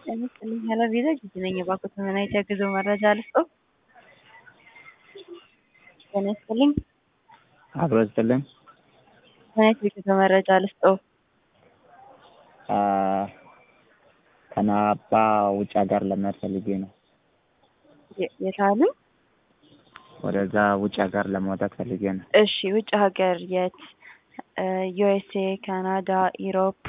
ጤና ይስጥልኝ ሀላፊ ጊዜ ነኝ የባንኮች ምን አይነት የጉዞ መረጃ ልስጥዎ? ጤና ይስጥልኝ አብሮ ይስጥልኝ። ምን አይነት የጉዞ መረጃ ልስጥዎ? ከናባ ውጭ ሀገር ለመሄድ ፈልጌ ነው። የ- የት አሉኝ? ወደዛ ውጭ ሀገር ለመውጣት ፈልጌ ነው። እሺ ውጭ ሀገር የት? ዩኤስኤ፣ ካናዳ፣ ኢሮፕ፣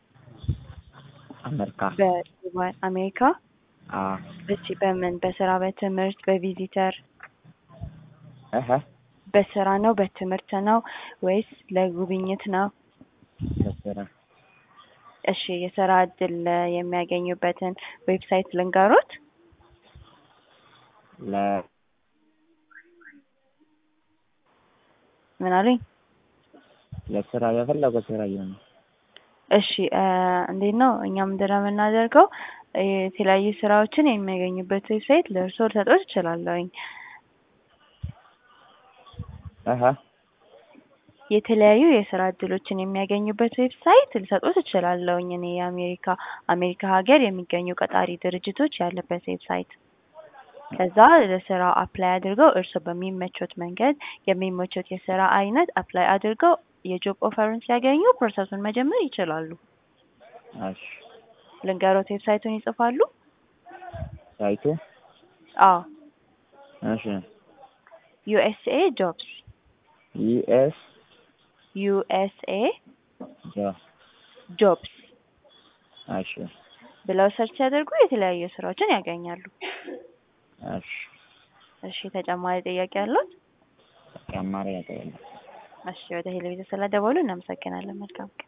አሜሪካ። በዱባይ፣ አሜሪካ። አዎ። እሺ በምን በስራ በትምህርት በቪዚተር እህ በስራ ነው በትምህርት ነው ወይስ ለጉብኝት ነው? ለስራ እሺ የስራ እድል የሚያገኙበትን ዌብሳይት ልንገሮት? ለ ምን አሉኝ? ለስራ የፈለገው ስራ ይሁን። እሺ እንዴት ነው እኛ ምንድን ነው የምናደርገው የተለያዩ ስራዎችን የሚያገኙበት ዌብሳይት ለእርስዎ ልሰጥዎት እችላለሁኝ። እህ የተለያዩ የስራ እድሎችን የሚያገኙበት ዌብሳይት ልሰጥዎት እችላለሁኝ እኔ የአሜሪካ አሜሪካ ሀገር የሚገኙ ቀጣሪ ድርጅቶች ያለበት ዌብሳይት ከዛ ለስራው አፕላይ አድርገው እርስዎ በሚመቾት መንገድ የሚመቾት የስራ አይነት አፕላይ አድርገው የጆብ ኦፈሩን ሲያገኙ ፕሮሰሱን መጀመር ይችላሉ። እሺ ልንገሮት ዌብሳይቱን ይጽፋሉ? ሳይቱ አዎ እሺ ዩኤስኤ ጆብስ ዩኤስ ዩኤስኤ ጆ ጆብስ እሺ ብለው ሰርች ሲያደርጉ የተለያዩ ስራዎችን ያገኛሉ። እሺ እሺ ተጨማሪ ጥያቄ አለዎት? ተጨማሪ ያጠያለ እሺ ወደ ቴሌቪዥን ስለደወሉ እናመሰግናለን። መልካም ቀን